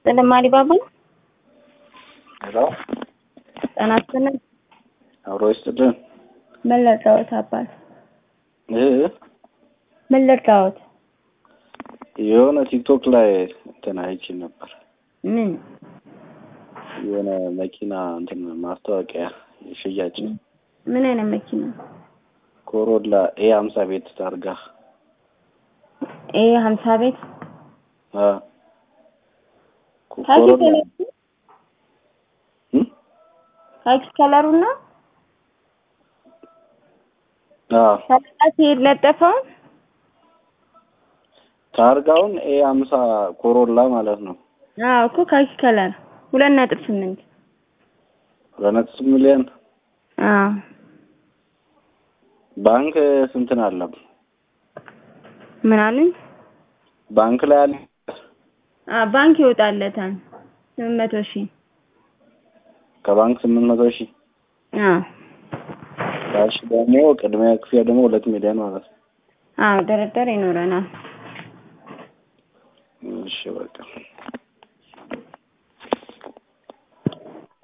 ተለማሪ ባባ ሄሎ ጤና ይስጥልን። አብሮ ይስጥልን። ምን ልርዳዎት አባት? ይህ ምን ልርዳዎት? የሆነ ቲክቶክ ላይ እንትን አይቼ ነበር። ምን የሆነ መኪና እንትን ማስታወቂያ ሽያጭ ምን አይነት መኪና? ኮሮላ ኤ ሀምሳ ቤት ታርጋ ይሄ ሀምሳ ቤት አ ካኪ ኮሮላ ከለሩ እም? ካኪ ከለሩ ነው አ ሰላሳ ሲሄድ ለጠፈው ታርጋውን ኤ ሀምሳ ኮሮላ ማለት ነው። አዎ እኮ ካኪ ከለር ሁለት ነጥብ ስምንት ሁለት ነጥብ ሚሊዮን አዎ ባንክ ስንት ነው አለ? ምን አሉኝ? ባንክ ላይ አለ አ ባንክ ይወጣለታል ስምንት መቶ ሺህ ከባንክ ስምንት መቶ ሺህ አዎ ካሽ ደግሞ ቅድሚያ ክፍያ ደግሞ ሁለት ሚሊዮን ማለት ነው። አዎ ድርድር ይኖረናል። እሺ በቃ